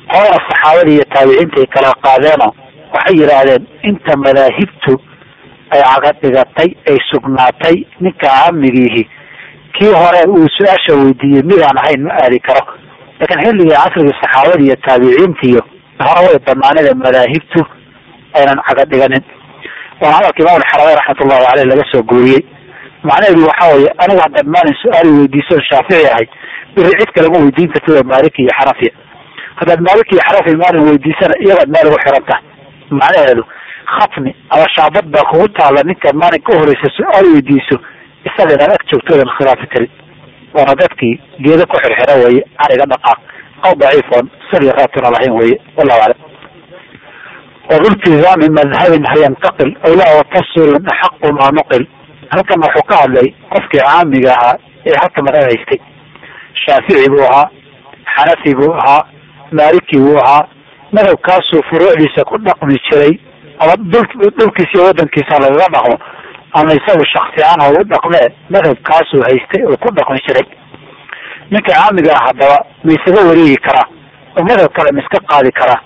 qolada saxaabada iyo taabiciinta ay kala qaadeenoo waxay yidhaahdeen inta madaahibtu ay caga dhigatay ay sugnaatay ninka caamigiihi kii hore uu su-aasha weydiiyey midaan ahayn ma aadi karo laakiin xilligii casrigii saxaabada iyo taabiciintiyo hore way banaanida madaahibtu aynan caga dhiganin waana hadalka imaam alxarameyn raxmatullahi caleyh laga soo guuriyey macnaheedu waxa weeye aniga haddaad maalin su-aali weydiisoon shaafici ahay biri cid kalema weydiin kartida maaliki iyo xanafiya haddaad maaliki iyo xanafi maalin weydiisana iyagaad meel ugu xiran tahay macnaheedu khatmi ama shaabad baa kugu taalla ninkaad maalin ka horeysa su-aal weydiiso isaga inaad ag joogto odan khilaafi karin waana dadkii geeda ku xirxira weeye ariga dhaqaaq aw daciifoon sali raatuna lahayn weeye wallahu aclam wabultizaami madhabin hayantaqil awlaa watafsilun axaqu maa nuqil halkan wuxuu ka hadlay qofkii caamiga ahaa ee halka madhab haystay shaafici buu ahaa xanafi buu ahaa maaliki buu ahaa madhabkaasuu furuucdiisa ku dhaqmi jiray ama dhulkiisa iyo wadankiisa lagaga dhaqmo ama isagu shaksi ahaan ha u dhaqmee madhabkaasuu haystay oo ku dhaqmi jiray ninka caamiga ah haddaba ma isaga wareegi karaa oo madhab kale ma iska qaadi karaa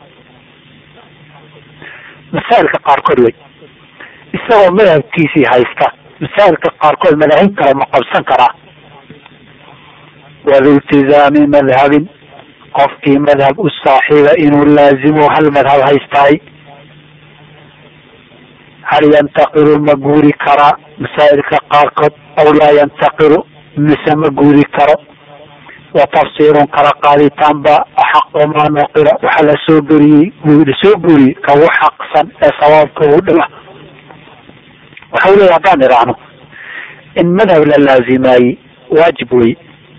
masaa'ilka qaarkood wey isagoo madhabkiisii haysta masaa'ilka qaarkood madaahib kale ma qabsan karaa wadiltizaami madhabin qofkii madhab u saaxiiba inuu laazimo hal madhab haystaay hal yantaqilu ma guuri karaa masaa'ilka qaarkood aw laa yantaqilu mise ma guuri karo wa tafsiirun kala qaaditaan ba axaqu maa nuqila waxa la soo geriyey lasoo guuriyey kagu xaqsan ee sawaabka ugu dhawa waxa u leeya haddaan idhaahno in madhab la laazimaayey waajib wey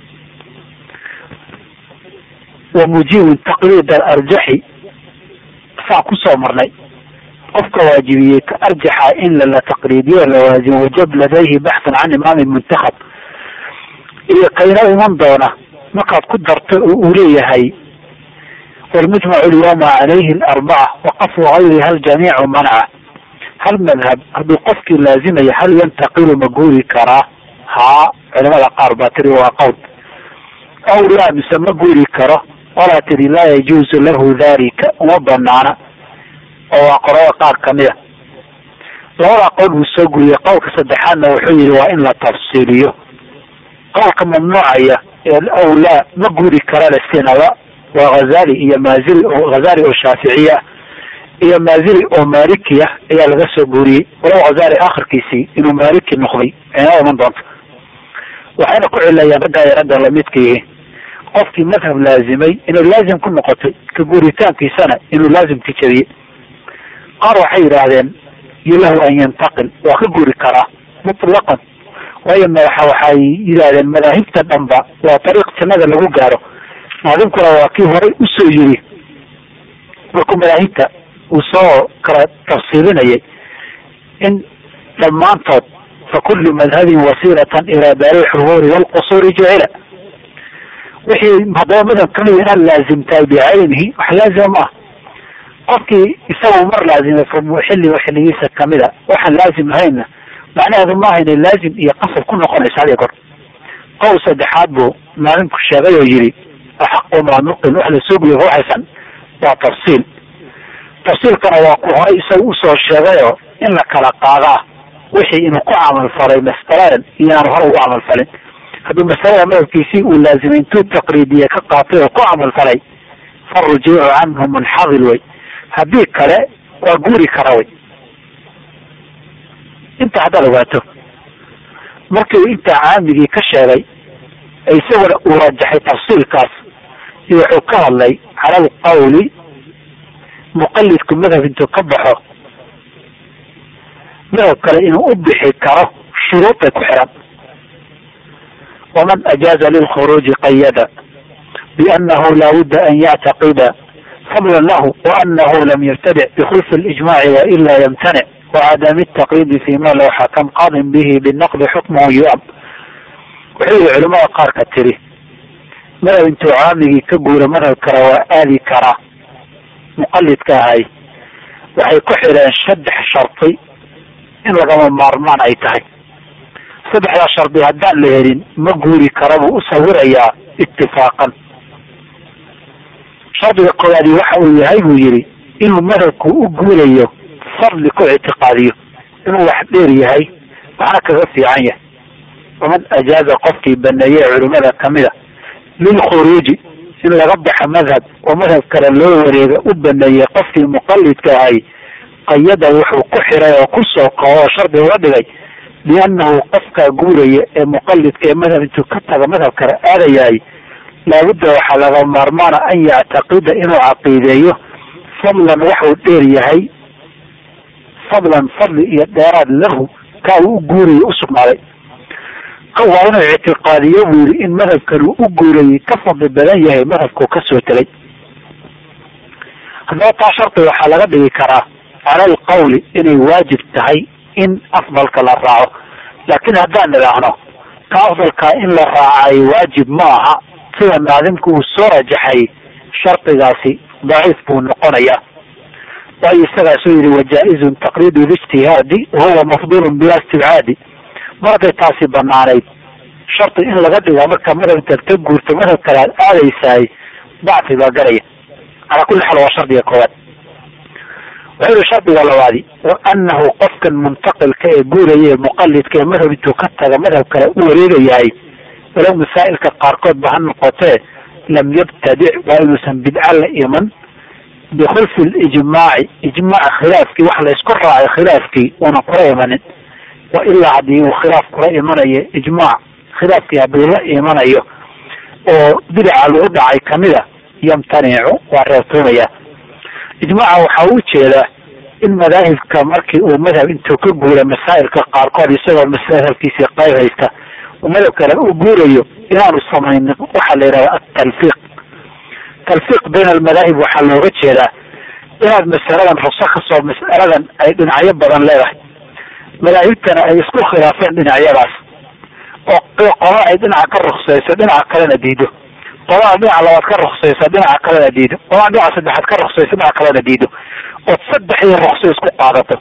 wa mujiibun taqliid alarjaxi saan kusoo marnay qofka waajibiyey ka arjaxa in lala taqliidiyo lawaazimo wajab ladayhi baxthan can imaamin muntakhab iyo kayna iman doona markaad ku darto oo uu leeyahay walmujmacu lyawma calayhi alarbaca waqafu gayriha aljamiicu manaca hal madhab hadduu qofkii laazimaya hal yantaqilu ma guuri karaa haa culamada qaar baa tiri waa qowl aw laa mise ma guuri karo walaa tiri laa yajuuzu lahu dalika uma banaana oo waa qorada qaar kamida labada qowl buu soo guriyey qowlka saddexaadna wuxuu yihi waa in la tafsiiliyo qowlka mamnuucaya aw laa ma guuri kara lasinaba waa hazali iyo maazili oo hazali oo shaaficiya iyo maazili oo malikiya ayaa laga soo guuriyey walow hazali akhirkiisii inuu maliki noqday inoo iman doonto waxayna ku cilayaan ragga ay ragga lamidka yihiin qofkii madhab laazimay inay laazim ku noqotay ka guuritaankiisana inuu laazimka jabiyey qaar waxay yidhaahdeen yulahu an yantaqil waa ka guuri karaa mutlaqan waayo madaxa waxay yidhaahdeen madaahibta dhanba waa dariiq jannada lagu gaaro naadimkuna waa kii horay usoo yiri markuu madaahibta uu soo kala tafsiilinayay in dhammaantood fa kullu madhabin wasiilatan ilaa daari lxubuuri waalqusuuri jucila wixii haddaba madhab kamida inaad laazimtahay bicaynihi wax laazima ma ah qofkii isagu mar laazimay xilliga xilligiisa kamida waxaan laazim ahaynna macnaheedu maaha inay laazim iyo qasab ku noqonaysa hadiya kor qowl saddexaad buu maalinku sheegay oo yidhi axaqu maa nuqil wax lasoo guliya waxaysan waa tafsiil tafsiilkana waa ku horay isaga usoo sheegayoo in la kala qaadaa wixii inuu ku camal falay masaladan iyo inaanu hore ugu camal falin hadduu masalada madhabkiisii uu laazimay intuu taqriidiye ka qaatay oo ku camal falay farujuucu canhu munxadil wey haddii kale waa guuri kara wey inta haddaad ogaato markii intaa caamigii ka sheegay isaguna uu rajaxay tafsiilkaas iyo wuxuu ka hadlay cala alqawli muqalidku madhab intuu ka baxo madhab kale inuu u bixi karo shuruud bay ku xiran waman ajaaza lilkhuruuji qayada biannahu laa budda an yactaqida fadlan lahu waanahu lam yabtadic bikhulfi اlijmaci waila yamtanic wcadam التaqyidi fima low xakam qadin bihi binaqdi xukmuhu yuam wuxuu yihi culimada qaarka tiri madhab intuu caamigii ka guura madhab kale waa aadi karaa muqalidka ahay waxay ku xidheen saddex shardi in lagama maarmaan ay tahay saddexdaa shardi haddaan la helin ma guuri kara buu u sawirayaa itifaaqan shardiga koowaadi waxa uu yahay buu yidhi inuu madhabku u guulayo fadli ku ictiqaadiyo inuu wax dheer yahay waxna kaga fiican yahay waman ajaaza qofkii baneeyey culimada kamida lilkhuruuji in laga baxo madhab oo madhab kale loo wareega u baneeyey qofkii muqalidka ahay qayada wuxuu ku xiray oo kusoo koo oo shardi uga dhigay liannahu qofkaa guuraya ee muqalidka ee madhab intuu ka taga madhab kale aadayahay laabudda waxaa laga maarmaana an yactaqida inuu caqiideeyo fadlan waxuu dheer yahay fadlan fadli iyo dheeraad lahu kaa uu u guurayay usugnaaday waa inuu ictiqaadiyo buu yidhi in madhabkan uu u guurayay ka fadli badan yahay madhabkuu kasoo tegay haddaba taa shardi waxaa laga dhigi karaa cala alqawli inay waajib tahay in afdalka la raaco laakiin haddaan nidhaahno ka afdalkaa in la raacay waajib ma aha sida naadimku uu soo rajaxay shardigaasi daciif buu noqonayaa waayo isagaasuu yihi wajaa-izun taqliidu lijtihaadi wahuwa mafdulun bila istibcaadi mar hadday taasi banaanayd shardi in laga dhiga marka madhab intaad ka guurto madhab kale aad aadaysahay dacfi baa garaya calaa kulli xaal waa shardiga koowaad wuxuu yihi shardiga labaadi wa anahu qofkan muntaqilka ee guuraya ee muqalidka ee madhab intuu ka taga madhab kale u wareegayahay walow masaa'ilka qaarkood ba ha noqotee lam yabtadic waa inuusan bidca la iman bikhulfi lijmaaci ijmaac khilaafkii wax laysku raacay khilaafkii una kula imanin wa ilaa haddii uu khilaaf kula imanayo ijmaac khilaafkii haddii la imanayo oo bidaca lagu dhacay kamida yamtanicu waa reebtoomaya ijmaaca waxaa u jeedaa in madaahibka markii uu madhab intuu ka guura masaa'ilka qaarkood isagoo masahabkiisii qayb haysta uu madhab kale u guurayo inaanu samaynin waxaa la yidhahda atalfiiq talfiiq bayna almadaahib waxaa looga jeedaa inaad masaladan rugso kasoo mas'aladan ay dhinacyo badan leedahay madaahibtana ay isku khilaafeen dhinacyadaas oo qola ay dhinaca ka ruksayso dhinaca kalena diido qolaa dhinaca labaad ka ruksayso dhinaca kalena diido qolaa dhinaca saddexaad ka ruksayso dhinaca kalena diido ood saddexdii rukso isku qaadato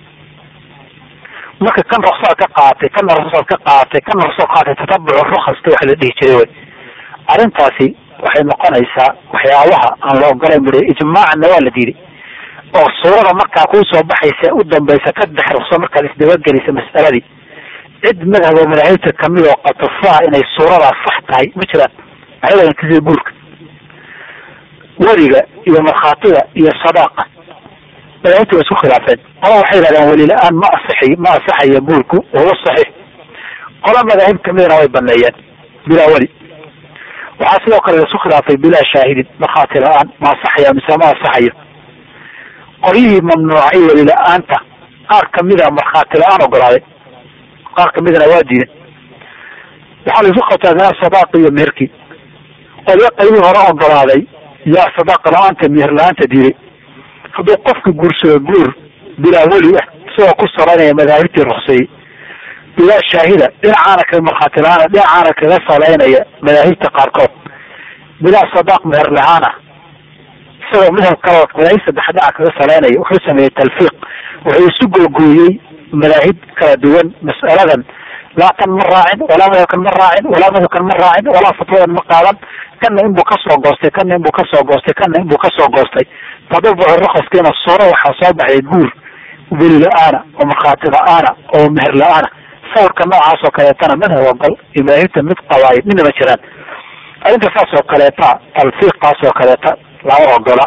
marka kan ruksaad ka qaadatay kana ruksaad ka qaadatay kana ruksad qaadatay tatabucu rukhasta waxa la dhihi jiray wey arrintaasi waxay noqonaysaa waxyaabaha aan la ogolayn buri ijmaacna waa la diiday oo suurada markaa kuu soo baxaysa u dambaysa saddex rukso markaad isdabagelisa mas'aladii cid madhab oo madaahibta kamid oo qatofaa inay suuradaas sax tahay ma jiraan maxay kasida guurka weliga iyo markhaatiga iyo sadaaqa madaahibta waa isku khilaafeen qola waxay yidhahdeen weli la-aan ma asixi ma asaxaya guurku wahuwa saxiix qola madaahib kamidana way baneeyeen bilaa weli waxaa sidoo kale laisku khilaafay bilaa shaahidin markhaati la-aan ma asaxaya mise ma asaxayo qolyihii mamnuucay weli la-aanta qaar kamida markhaati la-aan ogolaaday qaar kamidana waa diidan waxaa la isku qabtaa minaa sadaaqi iyo meherkii qolyo qaybihii hore ogolaaday yaa sadaaqa la-aanta meher la-aanta diiday hadduu qofka guursado guur bilaa weli ah isagoo ku salaynaya madaahibtii rukseeyey bilaa shaahida dhinacaana ka markhaati la-aana dhinacaana kaga salaynaya madaahibta qaarkood bilaa sadaaq meher la-aana isagoo madhab kala madaahib saddex dhinaca kaga salaynaya wuxuu sameeyey talfiiq wuxuu isu googooyey madaahib kala duwan mas'aladan laa tan ma raacin walaa madhabkan ma raacin walaa madhabkan ma raacin walaa fatwadan ma qaadan kana inbuu kasoo goostay kana inbuu kasoo goostay kana inbuu kasoo goostay tadabucu rukaskiina suuro waxaa soo baxday guur weli la-aana oo markhaati la-aana oo meher la-aana sawirka noocaas oo kaleetana madhab ogol iyo madaahibta mid qabaay midna ma jiraan arrinta saas oo kaleeta talfiiqaas oo kaleeta lama ogola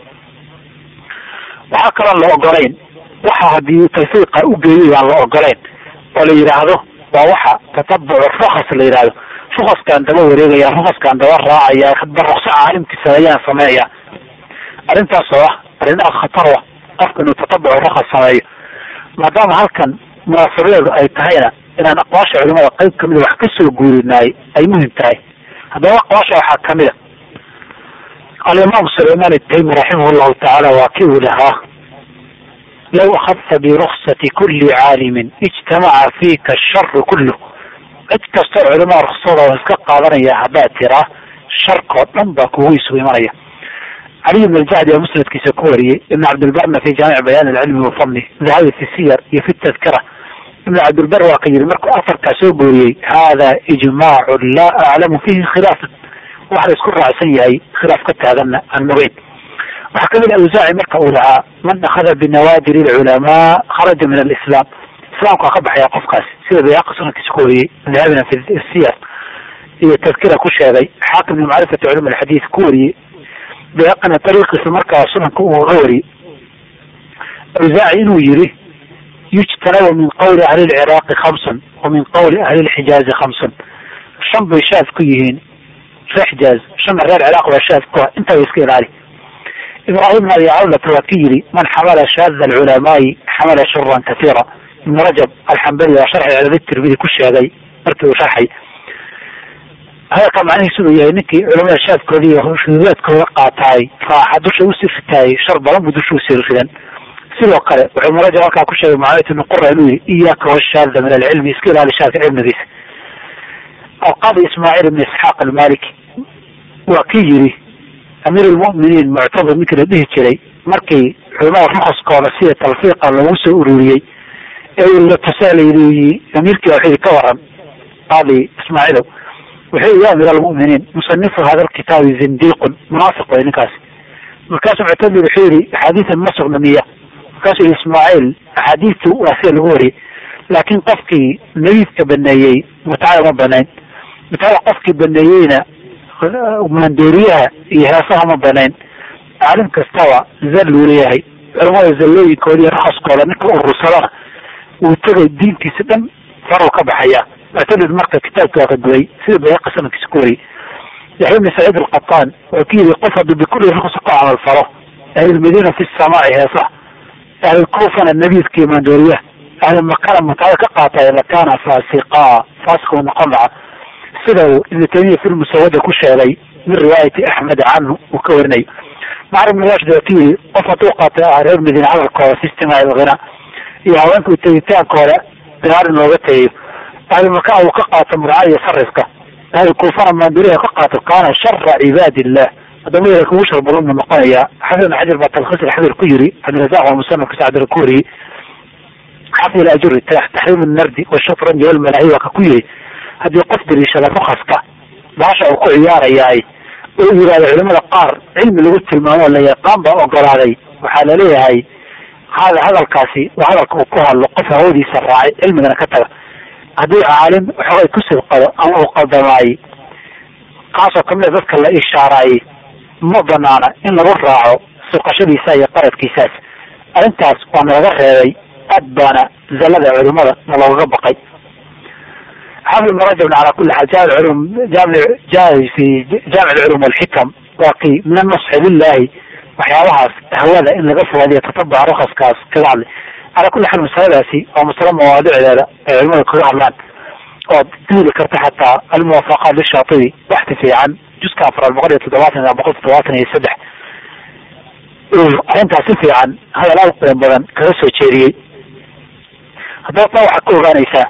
waxaa kaloon la ogolayn waxa haddii talfiiqa u geeyay aan la ogolayn oo la yidhaahdo waa waxa tatabucu rukas la yidhahdo rukaskaan daba wareegaya rukaskaan daba raacaya hadba rukso caalimkiisa ayaan sameeya arrintaas oo ah arrin aad khatar ah qofka inuu tatabucu rukas sameeyo maadaama halkan munaasabadeedu ay tahayna inaan aqwaasha culimada qayb kamida wax kasoo guurinaay ay muhim tahay haddaba aqwaasha waxaa kamid a alimaam sulayman itaymi raximah llahu tacaala waa kii uu lahaa law akhadta biruksati kuli caalimin ijtamaca fiika asharu kullu cid kastoo culimaa ruksada iska qaadanaya haddaad tiraa sharkoo dhan baa kugu isugu imanaya caliy bn aljacdi oo musnadkiisa ku wariyey ibn cabdilbarna fi jaamic bayaan alcilmi wafadli dahabi fi siyar iyo fi tadkira ibn cabdilbar waa ka yiri markuu afarkaa soo gooriyey hada ijmaacu laa aclamu fihi khilaafan wax la isku raacsan yahay khilaaf ka taaganna aan mogeyn waxaa kamid a awsaaci marka uu lahaa man akhada binawaadir lculamaa kharaja min alislaam islaamka ka baxaya qofkaasi sida bayaqi sunankiisa ku wariyey dahabina fi siyas iyo tadkira ku sheegay xaakim min macrifati culum alxadiid ku wariyey bayaqina dariiqiisa markaa sunanka uu ga wariyey awsaaci inuu yiri yujtanabu min qawli ahli lciraaqi khamsun wa min qawli ahli lxijaazi khamsun shan bay shaad ku yihiin reer xijaaz shanna reer ciraaq baa shaad ku ah intaa iska ilaali ibrahim abi cawlata waa ki yiri man xamala shaada alculamaai xamala shuran kasiira ibn rajab alxambali waa sharxi cilali tirmidi ku sheegay markii uu sharxay hadalka macnihiisu uu yahay ninkii culamada shaadkoodii iyo shuduudaadkooda qaataay raaxa dusha usii ritaayay shar badan buu dusha usii ridan sidoo kale wuxuu ibn rajab halkaa ku sheegay mucaawiyat ibni qura inuu yihi iyaaka washaada min alcilmi iska ilaali shaadka cilmigiisa alqaadi ismaaciil ibn isxaaq almaliki waa kii yiri amiir lmuminiin muctadir ninkii la dhihi jiray markii culamada rukaskooda sida talfiiqa lagu soo ururiyey ee la tusaalayy amiirkii wuxuu yidhi ka waran qaadi ismaaciilow wuxuu yidhi ya amiir almuminiin musanifu hada lkitaabi zindiiqun munaafiq way ninkaasi markaasuu muctadir wuxuu yihi axaadiisan ma sugna miya markaasuu yihi ismaaciil axaadiistu waa sida lagu wariyey laakin qofkii nabiidka baneeyey mutcada ma banayn mutcada qofkii baneeyeyna maandooriyaha iyo heesaha ma banayn caalim kastaba zalluu leeyahay culamada zallooyinkooda iyo rakaskooda ninka urursadana uu tegay diintiisa dhan faruu ka baxaya muctadid marka kitaabki waa ka duway sida bayaqi sanadkiisa ku wariyey yaxya bni saciid alqataan waa ki yidhi qof hadduu bikulli ruks ku camal falo ahlulmadiina fi samaaci heesaha ahlulkuufana nabiidkii maandooriyaha ahlulmakana mutcada ka qaatay lakana faasiqa faasiq uu noqon lahaa sida uu ibnu taymiya fi lmusawada ku sheegay min riwaayati axmed canhu uu ka warinayo macr ibn rashid waa ki yiri qof hadduu qaata reer madiina hadalkooda fi istimaaci alghina iyo haweenka tegitaankooda dagaal in looga tegayo ahlulmaka uu ka qaato murcada iyo sarifka ahlulkuufana maanduriha ka qaato kaana shara cibaadi illah haddaba yara kugu shar badan buu noqonayaa xafid ibn xajar baa talkhiis alxadir ku yiri cabdirazaq waa musanafka sacdar ku wariyey xafid alajuri taxriim nardi washatranji walmalahi waa ka ku yiri haddii qof daliishada rukaska baasha uu ku ciyaarayaay oo yihahdo culimada qaar cilmi lagu tilmaamo la yaqaan baa ogolaaday waxaa laleeyahay hada hadalkaasi waa hadalka uu ku hadlo qof hawadiisa raacay cilmigana ka taga haddii caalim waxoogay ku sidqado ama uu qaldamaayey kaasoo kamida dadka la ishaaraayey ma banaana in lagu raaco suqashadiisa iyo qaradkiisaas arrintaas waa nalaga reebay aad baana zallada culimada na loogaga baqay xafid ibn rajab ala kuli xaal jaami culum jaami jaa fi jaamic alculum walxikam waa kii min anasxi lilahi waxyaabahaas hawada in laga fogaadiyo tatabaca rukaskaas kaga hadlay ala kuli xaal masaladaasi waa masalo mawaadicdeeda ay culimada kaga hadlaan ood duuli karta xataa almuwaafaqaat lishaatibi waxti fiican juska afraad boqol iyo toddobaatan ilaa boqol toddobaatan iyo saddex arrintaas si fiican hadal aad qiim badan kaga soo jeediyey haddaba taa waxaad ka ogaanaysaa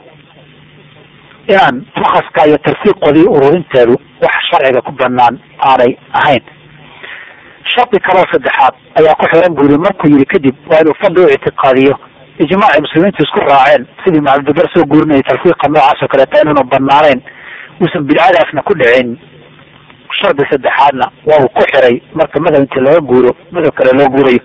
inaan rukaska iyo tarfiiqoodii ururinteedu wax sharciga ku banaan aanay ahayn shardi kaloo saddexaad ayaa ku xiran buu yiri markuu yiri kadib waa inuu fadli u ictiqaadiyo ijmaacii muslimiintu isku raaceen sidii macabdibar soo guurinayay tarfiiqa noocaas oo kaleeta inaanu banaanayn uusan bidcadaasna ku dhicin shardi saddexaadna waa uu ku xiray marka madhab intii laga guuro madhab kale loo guurayo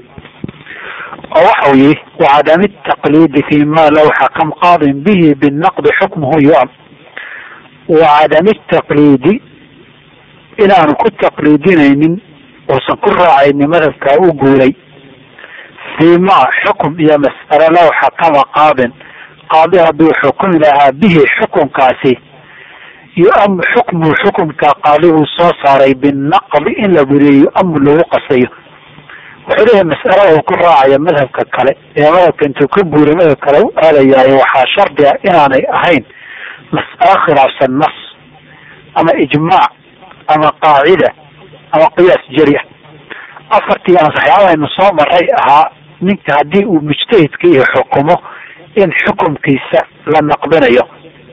oo waxa uu yihi wacadami taqliidi fi ma law xakam qaadin bihi binaqdi xukmuhu yuam wacadami taqliidi inaanu ku taqliidinaynin uusan ku raacaynin madhabkaa u guuray fii ma xukum iyo mas'alo law xakama qaadin qaadi hadduu xukumi lahaa bihi xukunkaasi yu-amu xukmuhu xukumka qaadiguu soo saaray binaqdi in la buriyo yu-amu lagu qasayo wuxuu leeyahay mas'alada uu ku raacaya madhabka kale ee madhabka intuu ka guuray madhabka kale u aadayaayo waxaa shardi ah inaanay ahayn mas'alo khilaafsan nas ama ijmaac ama qaacida ama qiyaas jari ah afartii aan waxyaabahaynu soo maray ahaa ninka haddii uu mujtahidka iyo xukumo in xukumkiisa la naqdinayo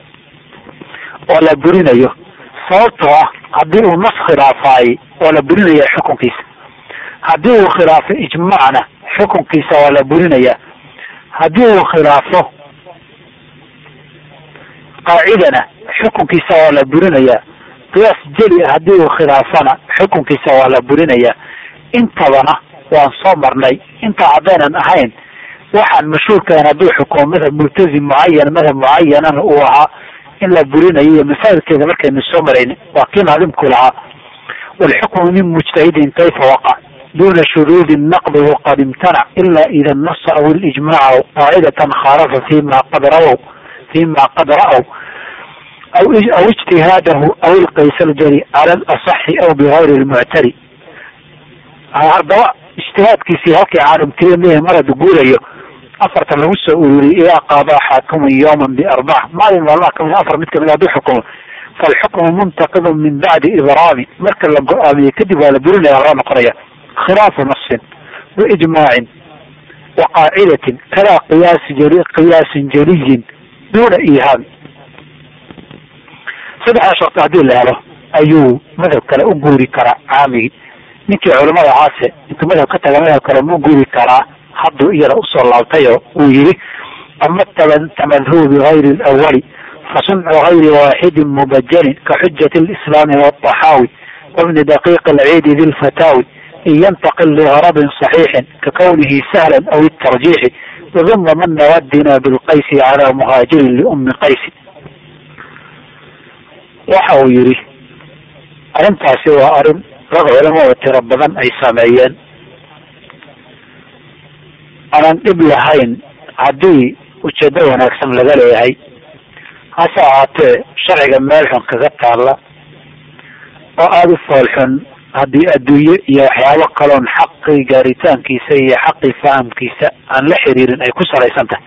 oo la burinayo sababtoo ah haddii uu nas khilaafaayey oo la burinaya xukunkiisa haddii uu khilaafo ijmaacna xukunkiisa waa la burinaya haddii uu khilaafo qaacidana xukunkiisa waa la burinaya qiyaas jeli ah haddii uu khilaafana xukunkiisa waa la burinayaa intabana waan soo marnay intaa haddaynan ahayn waxaan mashhuurkaan hadduu xukumo madhab multazim mucayan madhab mucayanana uu ahaa in la burinayo iyo masaa'ilkeeda markaynu soo marayni waa kii naadimku lahaa walxukmu min mujtahidin kayfa waqac duna shuruudi naqdi waqad imtanac ila ida nasa aw lijmaca qaacidatan khaalafa fima qad rawow fima qad ra'w aw aw ijtihaadahu aw ilqays aljari cala alasaxi aw bigayri lmuctari haddaba ijtihaadkiisii halkii caalimtiriya leeyahay mar haddu guurayo afartan lagu soo ururiyay idaa qaadaa xaakimun yawman biarbaca maalin maalmaha kamid afar mid kamid hadduu xukumo falxukmu muntaqidun min bacdi ibraami marka la go-aamiye kadib waa la burinaya loo noqonaya khilaafu nasin wa ijmaacin wa qaacidatin kadaa qiyaasi jali qiyaasin jaliyin duuna ihaami saddexdaa sharti haddii la helo ayuu madhab kale u guuri karaa caamigi ninkii culamada caase intuu madhab ka taga madhab kale mu guuri karaa hadduu iyada usoo laabtayo uu yihi ama tamadhubu bigayri lawali fasuncu gayri waaxidin mubajalin kaxujati lislaami wadaxaawi wabni daqiiq alciidi di lfataawi in yantaqil ligarabin صaxiixin kakawnihi sahlan aw itarjiixi waduma man nawadina bilqaysi cala muhaajirin liumi qaysi waxa uu yihi arrintaasi waa arrin rag culamada tiro badan ay sameeyeen aanan dhib lahayn haddii ujeedo wanaagsan laga leeyahay hase ahaatee sharciga meel xun kaga taalla oo aada u foolxun haddii adduunye iyo waxyaabo kaloon xaqii gaaritaankiisa iyo xaqii fahamkiisa aan la xiriirin ay ku salaysan tahay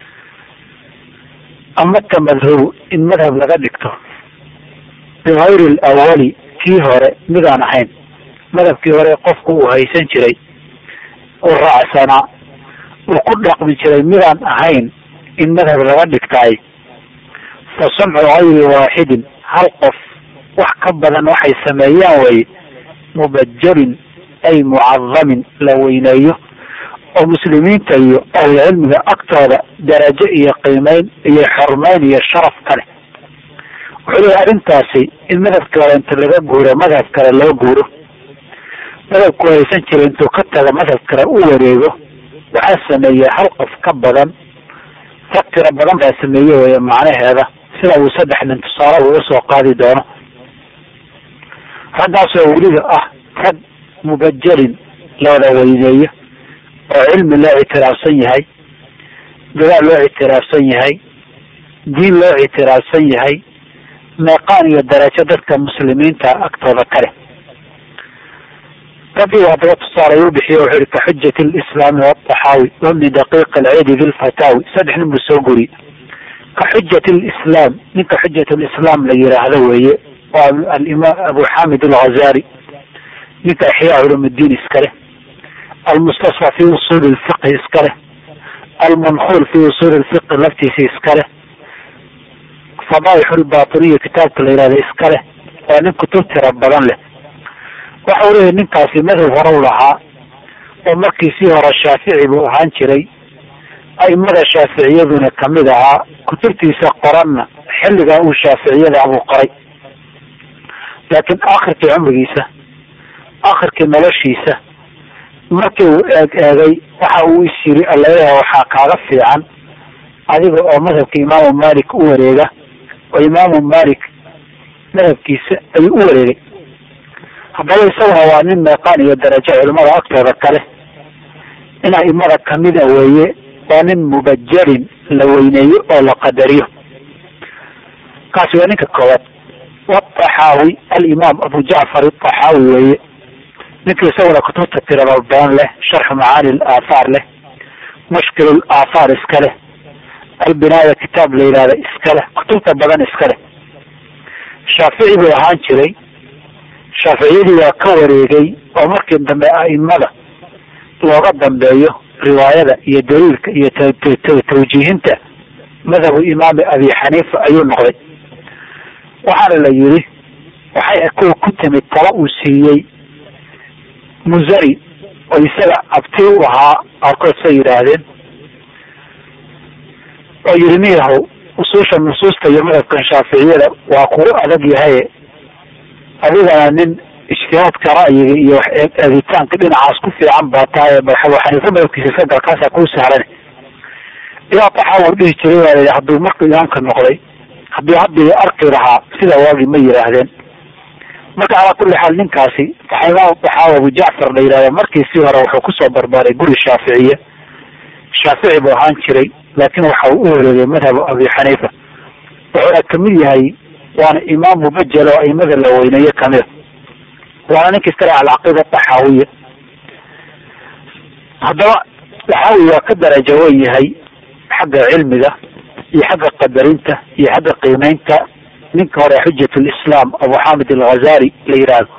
ama tamadhubu in madhab laga dhigto bigayri alawali kii hore midaan ahayn madhabkii hore qofku uu haysan jiray uu raacsanaa uu ku dhaqmi jiray midaan ahayn in madhab laga dhigtaay fa samcu gayri waaxidin hal qof wax ka badan waxay sameeyaan weye mubajalin ay mucadamin la weyneeyo oo muslimiinta iyo ahlucilmiga agtooda darajo iyo qiimeyn iyo xormeyn iyo sharaf kale wuxuu leeyahy arrintaasi in madhabkii hore inta laga guuro madhab kale loo guuro madhabku haysan jira intuu ka tago madhab kale u wareego waxaa sameeya hal qof ka badan rag tiro badan baa sameeye weeye macnaheeda sida uu saddex nin tusaale uga soo qaadi doono raggaasoo weliba ah rag mubajalin looda weyneeyo oo cilmi loo ictiraafsan yahay dadaal loo ictiraafsan yahay diin loo ictiraafsan yahay meeqaan iyo darajo dadka muslimiinta agtooda kale raggii haddaba tusaale u bixiye wuxuu yihi kaxujati lislaami wadaxaawi wabni daqiiq alciidi bilfataawi saddex nin buu soo guriyey kaxujati lislaam ninka xujat lislaam la yiraahdo weeye waa alimaam abu xamid alghazali ninka ixyaa culumudiin iska leh almustasfa fi usuuli lfiqhi iska leh almankuul fi usuuli lfiqhi laftiisa iska leh fadaaix lbatiniya kitaabka la yihahda iska leh waa nin kutub tira badan leh waxa uu leeyahy ninkaasi madhab hore u lahaa oo markii sii hore shaafici buu ahaan jiray aimada shaaficiyaduna kamid ahaa kutubtiisa qoranna xilligaa uu shaaficiyada buu qoray laakiin akhirkii cumrigiisa akhirkii noloshiisa markii uu eeg eegay waxa uu is yiri alaleeyahay waxaa kaaga fiican adiga oo madhabka imaamu malik u wareega oo imaamu malik madhabkiisa ayuu u wareegay haddaba isaguna waa nin meeqaan iyo darajo culimada agtooda kale in aimada kamida weeye waa nin mubajalin la weyneeyo oo la qadariyo kaasi waa ninka koowaad wataxaawi alimaam abu jacfar ataxaawi weeye ninka isaguna kutubta tirada badan leh sharxu macaani laathaar leh mushkil aathaar iska leh albinaaya kitaab la yihahda iska leh kutubta badan iska leh shaafici buu ahaan jiray shaaficiyadii waa ka wareegay oo markii dambe aimada looga dambeeyo riwaayada iyo daliilka iyo tawjiihinta madhabu imaami abi xaniifa ayuu noqday waxaana la yiri waxay kuwa ku timid tala uu siiyey muzari oo isaga abti u ahaa qaarkood say yidhaahdeen oo yiri niyahow usuusha nusuusta iyo madhabkan shaaficiyada waa kugu adag yahaye adigana nin ijtihaadka ra'yiga iyo wax eegitaanka dhinacaas ku fiican baa tahay abu xaniifa madabkiisa sagalkaasaa kuu sahlan ilaa taxaawur dhihi jiray waa layihi hadduu markuu imaamka noqday haddii haddii arki lahaa sida waagi ma yidhaahdeen marka calaa kulli xaal ninkaasi imaam taxaawi abu jacfar la yidhahda markiisii hore wuxuu kusoo barbaaray guri shaaficiye shaafici buu ahaan jiray laakiin waxa uu u wareegay madhabu abi xaniifa wuxuuna kamid yahay waana imaam mubajel oo aimada la weyneeye kamida waana ninka iskale alcaqiida taxaawiya haddaba taxaawi waa ka darajo wen yahay xagga cilmiga iyo xagga qadarinta iyo xagga qiimeynta ninka hore xujat lislaam abu xamid alghazali la yidhaahdo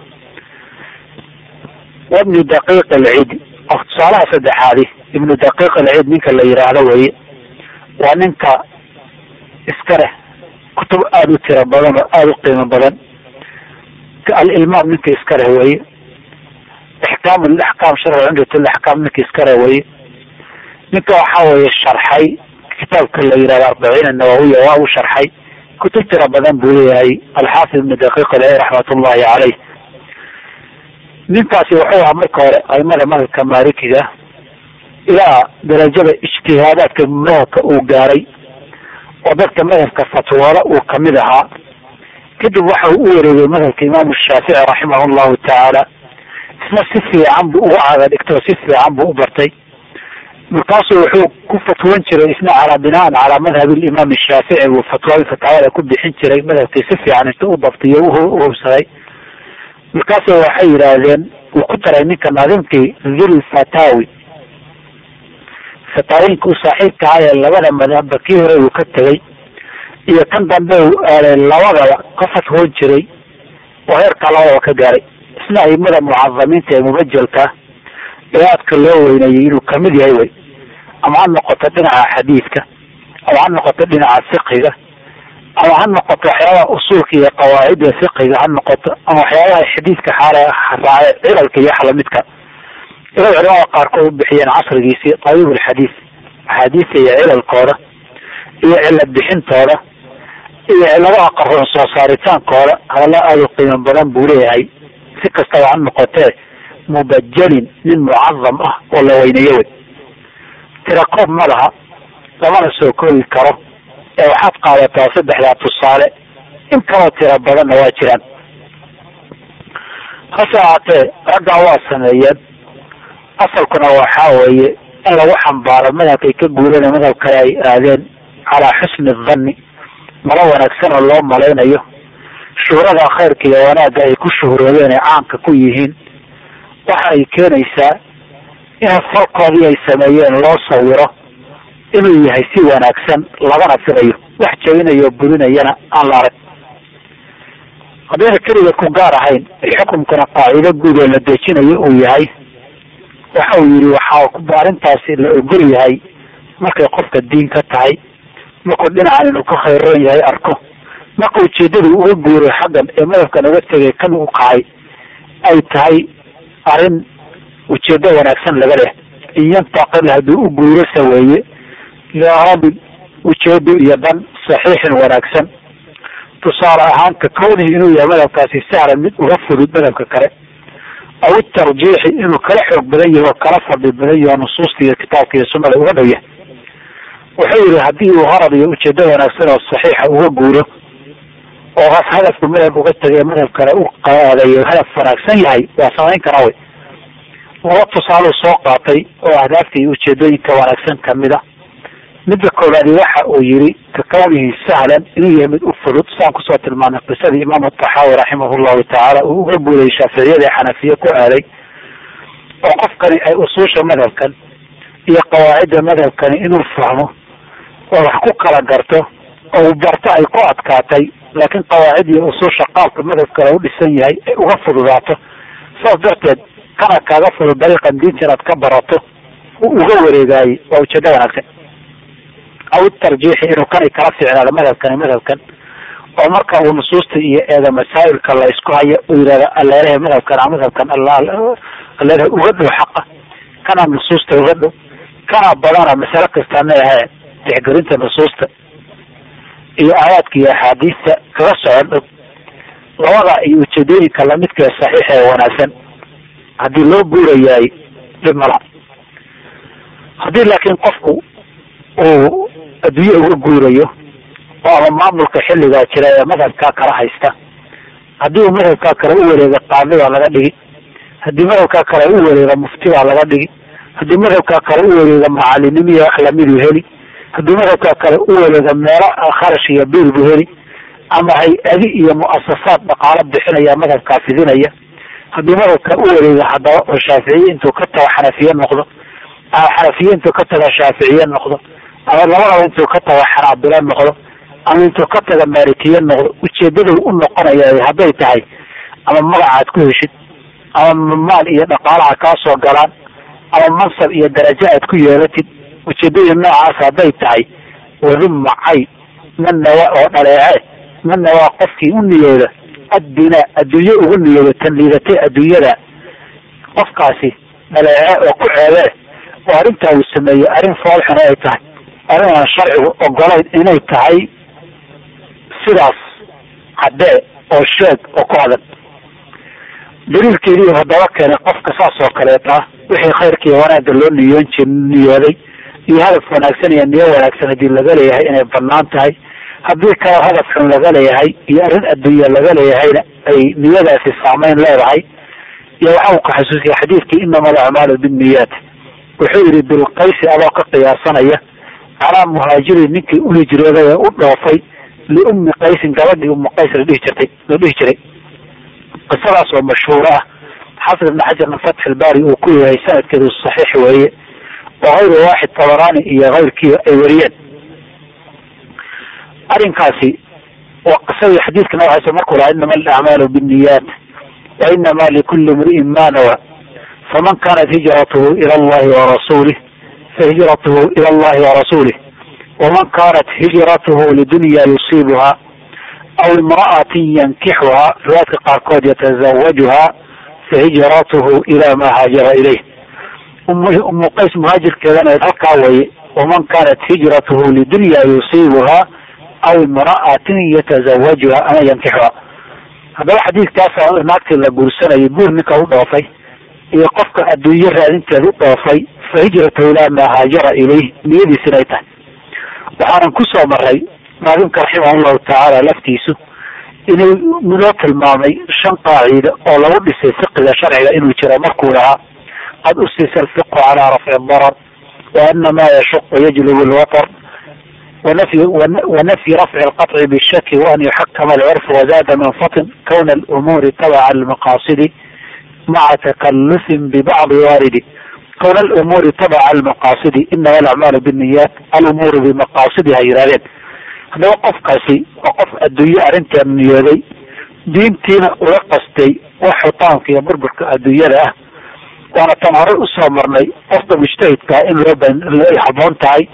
wabnu daqiiq alcid of tusaalaha saddexaadi ibnu daqiiq alcid ninka la yidhaahdo weye waa ninka iska leh kutub aada u tiro badan oo aada u qiimo badan alilmaam ninka iska leh weye ixkaam laxkaam sharci cumdat laxkaam ninka iska leh weye ninka waxaa weeye sharxay kitaabka la yidhahdo arbaciin anawawiya waa uu sharxay kutub tira badan buu leeyahay alxaafid ibnu daqiiq alcid raxmat ullahi caleyh ninkaasi wuxuu ahaa marka hore aimada madhabka maalikiga ilaa darajada ijtihaadaadka madhabka uu gaaray oo dadka madhabka fatwooda uu kamid ahaa kadib waxa uu u wareegay madhabka imaamu shaafici raximah llahu tacaala isna si fiican buu uga caada dhigtay oo si fiican buu u bartay markaasuu wuxuu ku fatwan jiray isna calaa binaan calaa madhabi limaam shaafici buu fatwooyin fataawada ku bixin jiray madhabkii si fiican inta u dabtiyo uhubsaday markaasu waxay yidhaahdeen uu ku daray ninka naadimkii dhil fatawi fataawooyinka u saaxiibka ahaa ee labada madhabba kii hore uu ka tegay iyo kan dambe uu aaday labadaba ka fatwoon jiray oo heerkaa labadaba ka gaaray isna aimada mucadamiinta ee mubajelka ee aadka loo weynayay inuu kamid yahay wey ama ha noqoto dhinaca xadiidka ama ha noqoto dhinaca fiqiga ama ha noqoto waxyaabaha usuulka iyo qawaacida fiqiga ha noqoto ama waxyaabaha xadiidka xaal raace cilalka iyo wax lamidka ilaa culamada qaarkood u bixiyeen casrigiisii tabiib alxadiis axaadiista iyo cilalkooda iyo cilad bixintooda iyo ciladaha qaroon soo saaritaankooda hadalla aada u qiimo badan buu leeyahay si kastaba ha noqotee mubajelin nin mucadam ah oo la weyneeyo wey tirakoob ma laha lamana soo koobi karo ee waxaad qaadataa saddexdaa tusaale in kaloo tiro badanna waa jiraan hase ahaatee raggaa waa sameeyeen asalkuna waxaa weeye in lagu xambaaro madhabkay ka guureen madhab kale ay aadeen calaa xusni dhanni malo wanaagsan oo loo malaynayo shuhrada khayrka iyo wanaagga ay ku shuhroodeen ay caanka ku yihiin waxa ay keenaysaa in falkoodii ay sameeyeen loo sawiro inuu yahay si wanaagsan lagana filayo wax jabinayo o burinayana aan la arag haddayna keliga ku gaar ahayn xukumkana qaacido guud oo la dejinayo uu yahay waxa uu yihi waxaa arrintaasi la ogol yahay markay qofka diin ka tahay markuu dhinacan inuu ka khayroon yahay arko marka ujeedadu uga guuray xaggan ee madhabkan uga tegay kan u kacay ay tahay arrin ujeedo wanaagsan laga leh in yantaqil hadduu u guuro saweeye liaradin ujeedo iyo dan saxiixin wanaagsan tusaale ahaan ka kownihi inuu yahay madhabkaasi sahlan mid uga fudud madhabka kale aw itarjiixi inuu kala xoog badan yahay oo kala fadhi badan yaho nusuusta iyo kitaabka iyo sunada uga dhow yahay wuxuu yihi haddii uu harad iyo ujeedo wanaagsan oo saxiixa uga guuro oo has hadafku madhab uga tegay madhab kale u qaadayo hadaf wanaagsan yahay waa samayn karaa wey laba tusaaluu soo qaatay oo ahdaafta iyo ujeedooyinka wanaagsan kamid a midda koowaadi waxa uu yihi kakawnihi sahlan inuu yahay mid u fudud saan kusoo tilmaanay qisadii imaam taxaawi raximah llahu tacaala uu uga guurayay shaaficiyada ee xanafiye ku aaday oo qofkani ay usuusha madhabkan iyo qawaacidda madhabkani inuu fahmo oo wax ku kala garto oo uu barto ay ku adkaatay laakiin qawaacid iyo usuusha qaabka madhabkale u dhisan yahay ay uga fududaato saas darteed kana kaaga fudud dariiqan diinta inaad ka barato uga wareegaayey waa ujeedo wanaagsan aw tarjiixi inuu kanay kala ficnaado madhabkani madhabkan oo marka uu nusuusta iyo eeda masaa'ilka la isku hayo uu yihahdo aleelaha madhabkan a madhabkan aleelaha uga dhow xaqa kana nusuusta uga dhow kana badana masale kastaana ahee tixgelinta nusuusta iyo aayaadka iyo axaadiista kaga socon dhow labada iyo ujeedooyinka lamidka ee saxiixa ee wanaagsan haddii loo guurayaay dhib mala haddii laakiin qofku uu adduunye uga guurayo oo ama maamulka xilligaa jira ee madhabkaa kala haysta haddii uu madhabkaa kale u wareega qaadibaa laga dhigi haddii madhabkaa kale u wareega muftibaa laga dhigi haddii madhabkaa kale u wareega macalinimiya wax lamiduu heli haddii madhabkaa kale u wareega meelo kharash iyo biil buu heli ama hay-adi iyo muasasaad dhaqaalo bixinaya madhabkaa fidinaya haddii madhabka u wareega haddaba oo shaaficiye intuu ka tago xanafiye noqdo ama xanafiye intuu ka taga shaaficiye noqdo ama labadaba intuu ka taga xanaabilo noqdo ama intuu ka taga maalikiye noqdo ujeedadu u noqonaya hadday tahay ama magacaad ku heshid ama maal iyo dhaqaalaha kaa soo galaan ama mansab iyo darajo aad ku yeelatid ujeedadii noocaas hadday tahay wadumma cay man nawa oo dhaleece man nawaa qofkii u niyooda addina adduunye ugu niyooda tan liidatay adduunyada qofkaasi dhaleece oo ku ceebee oo arrintaa uu sameeyey arrin foolxun ay tahay arrin aan sharcigu ogolayn inay tahay sidaas caddee oo sheeg oo ku adag daliilkeedii haddaba keenay qofka saas oo kaleeta wixii khayrkiiyo wanaagga loo niyoon jir niyooday iyo hadaf wanaagsan iyo niyo wanaagsan haddii laga leeyahay inay banaan tahay haddii kale hadaf xun laga leeyahay iyo arrin adduunya laga leeyahayna ay niyadaasi saameyn leedahay iyo waxa uu ka xasuusiyay xadiidkii inama alacmaalu binniyaat wuxuu yihi bilqaysi adoo ka qiyaasanaya calaa muhaajirin ninkii u hijrooday ee u dhoofay liummi qaysin gabadhii ummu qays la dhihi jirtay la dhihi jiray qisadaas oo mashhuur ah xafid ibn xajarna fatx ilbaari uu ku yahay sanadkeedu saxiix weeye oo hayru waaxid tabaraani iyo kayrkii ay wariyeen arrinkaasi waa qisadii xadiidka nabigasa markuu lahaa inama alacmaalu binniyaat wa inama likuli imri'in ma nawa faman kanat hijratuhu ila allahi warasuulih fahijratuhu ila allahi warasuulih waman kanat hijratuhu lidunya yusiibuha aw imra'atin yankixuha riwaayadka qaarkood yatazawajuha fahijratuhu ila ma haajara ilayh umu qays muhaajirkeedana halkaa weye waman kanat hijratuhu lidunya yusiibuha aw imra'atin yatazawajuha ama yankixuha haddaba xadiidkaasa naagtii la guursanayay guur ninka u dhoofay iyo qofka adduunye raadinteed u dhoofay fa hijratuhu ilaa maa haajara ilayh niyadiis inay tahay waxaanan kusoo maray naadimka raximah llahu tacaala laftiisu inuu noo tilmaamay shan qaacida oo lagu dhisay fiqiga sharciga inuu jiro markuu lahaa qad usisa alfiqhu calaa rafci darar wa ana ma yashuqu yajlubu lwatar wanafyi rafci alqaطci bishaki waan yuxakama alcurfu wazada manfatin kawna alumuuri tabaca almaqaasidi maca takalufin bibacdi waaridi kawna alumuuri tabaca almaqaasidi inama alacmaalu binniyaat alumuuru bimaqaasidi ha yidhahdeen haddaba qofkaasi waa qof adduunye arrinteed niyooday diintiina ula qastay wax xutaanka iyo burburka adduunyada ah waana tan horey usoo marnay qofka mujtahidkaa in loo ay haboon tahay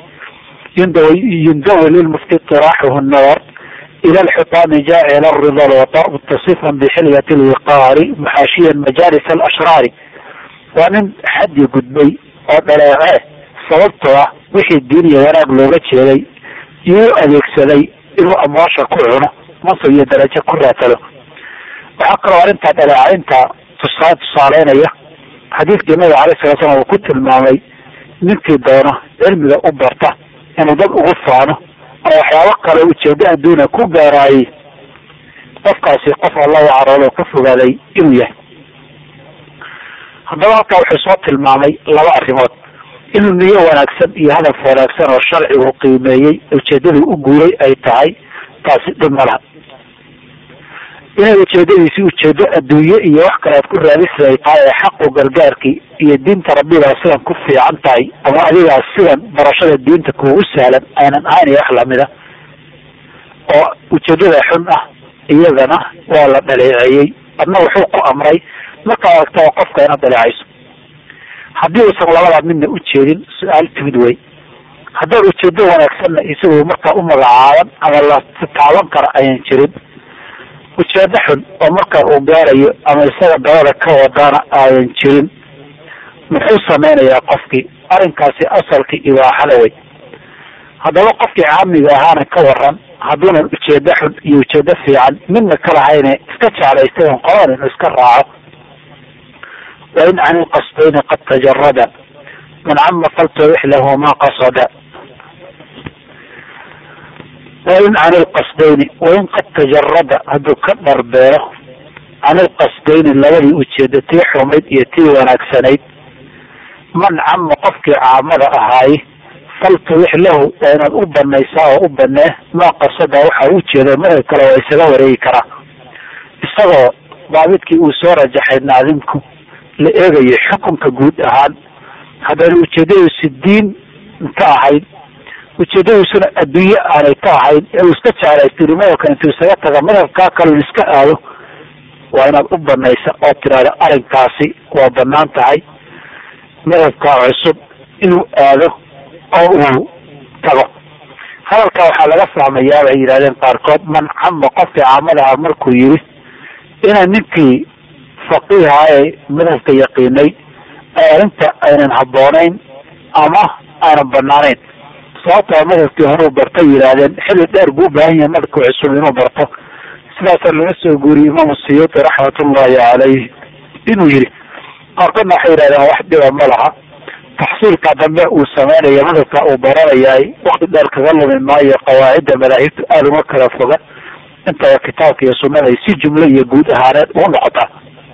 yundawi lilmufti itiraaxuhu nadar ila alxutaami jaacila rida lwatar mutasifan bixiliyati lwiqaari muxaashiyan majaalis alashraari waa nin xaddi gudbay oo dhaleece sababtoo ah wixii diin iyo wanaag looga jeeday iyuu adeegsaday inuu amwaasha ku cuno mansab iyo darajo ku raatalo waxaa kaloo arrintaa dhaleecaynta tusaa tusaaleynaya xadiidkii nabiga alay sala slam uu ku tilmaamay ninkii doono cilmiga u barta inuu dad ugu faano ama waxyaabo kale ujeedo adduuna ku gaaraayey qofkaasi qof alla u caroodo ka fogaaday inuu yahay haddaba halkaa wuxuu soo tilmaamay laba arrimood inuu niyo wanaagsan iyo hadaf wanaagsan oo sharcigu qiimeeyey ujeedaduu u guuray ay tahay taasi dhib ma laha inay ujeedadiisi ujeedo adduunye iyo wax kale aad ku raadisi ay tahay ee xaqu gargaarkii iyo diinta rabbigaa sidan ku fiican tahay ama adigaa sidan barashada diinta kuugu sahlan aynan ahayn iyo wax lamida oo ujeedada xun ah iyadana waa la dhaleeceeyey adna wuxuu ku amray markaa aragtaba qofka inaad dhaleecayso haddii uusan labadaa midna ujeedin su-aal timid wey haddaad ujeedo wanaagsanna isagu markaa u magacaaban ama la taaban kara ayan jirin ujeedo xun oo markaa uu gaarayo ama isaga dabada ka wadana ayan jirin muxuu samaynayaa qofkii arrinkaasi asalkii ibaaxada wey haddaba qofkii caamiga ahaana ka waran hadduunan ujeedo xun iyo ujeedo fiican midna ka lahayne iska jeclaystay on qoladan inuu iska raaco wain can ilqasdayni qad tajarada man cama faltawix lahu ma qasada wain can ilqasdayni wain qad tajarada hadduu ka dharbeero can ilqasdayni labadii ujeedo tii xumayd iyo tii wanaagsanayd man cama qofkii caamada ahaaye faltawix lahu waa inaad u banaysaa oo u banee maa qasada waxa ujeeda madab kale waa isaga wareegi karaa isagoo daabidkii uu soo rajaxay naadimku la eegayo xukunka guud ahaan haddana ujeedadiisu diin ka ahayn ujeedadiisuna adduunye aanay ka ahayn ee uu iska jeclaystiri madabka intuu isaga taga madabkaa kalun iska aado waa inaad u banaysa oo tiraahdo arrinkaasi waa banaan tahay madhabkaa cusub inuu aado oo uu tago hadalkaa waxaa laga fahmayaa bay yidhahdeen qaarkood man cama qofkii caamadaha markuu yiri ina ninkii faqiiha ee madhabka yaqiinay ay arrinta aynan habboonayn ama aanan banaanayn sababtoo madhabkii horeu bartay yidhaahdeen xilli dheer buu ubaahan yahay madhabka cusub inuu barto sidaasaa laga soo guuriyey imaamu siyuuti raxmatullahi calayh inuu yidhi qaarkoodna waxay yidhahdeen wax dhiba ma laha taxsiilka dambe uu sameynaya madhabka uu baranayaay wakti dheer kaga lumi maayo qawaacidda madaahibtu aada uma kala foga intaba kitaabka iyo sunada ay si jumlo iyo guud ahaaneed ugu noqotaa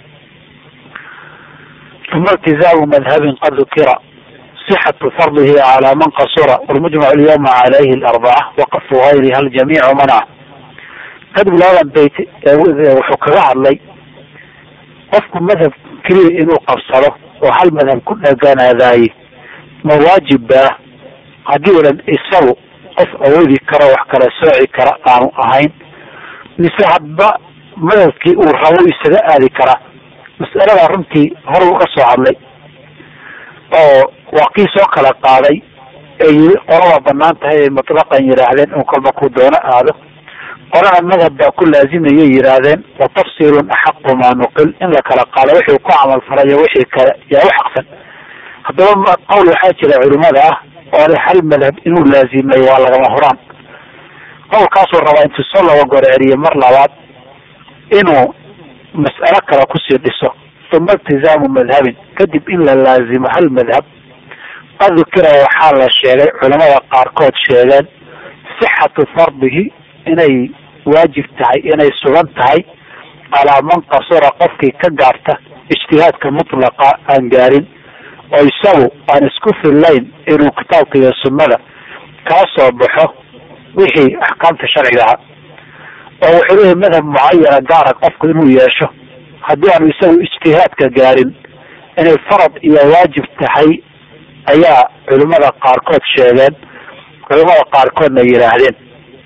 uma iltizaamu madhabin qad dukira sixatu fardihi calaa man qasura walmujmac alyawma calayhi alarbaca waqafu gayriha aljamiicu manaca kadib labadan bayt wuxuu kaga hadlay qofku madhab keliya inuu qabsado oo hal madhab ku dheganaadaaye ma waajib baa haddii unan isagu qof awoodi karo wax kala sooci kara aanu ahayn mise hadba madhabkii uu rabo isaga aadi karaa mas'alada runtii hore uga soo hadlay oo waa kii soo kala qaaday ee yiri qolaba banaan tahay ay mutlaqan yidhaahdeen in kolba ku doono aado qolana madhab baa ku laazimayay yidhaahdeen wa tafsiilun axaqu maa nuqil in la kala qaado wixii ku camal falayo wixii kale yaa u xaqsan haddaba qowl waxaa jira culimada ah oo le hal madhab inuu laazimay waa lagama huraan qowlkaasuu rabaa intuu soo laba goreeriyo mar labaad inuu mas'alo kale kusii dhiso uma iltizaamu madhabin kadib in la laazimo hal madhab qad dukira waxaa la sheegay culamada qaarkood sheegeen sixatu fardihi inay waajib tahay inay sugan tahay calaa man qasura qofkii ka gaarta ijtihaadka mutlaqa aan gaarin oo isagu aan isku fillayn inuu kitaabka iyo sunnada kala soo baxo wixii axkaamta sharciga ahaa oo wuxuu leeyahy madhab mucayana gaara qofku inuu yeesho haddii aanu isagu ijtihaadka gaarin inay farad iyo waajib tahay ayaa culimada qaarkood sheegeen culimada qaarkoodna yidhaahdeen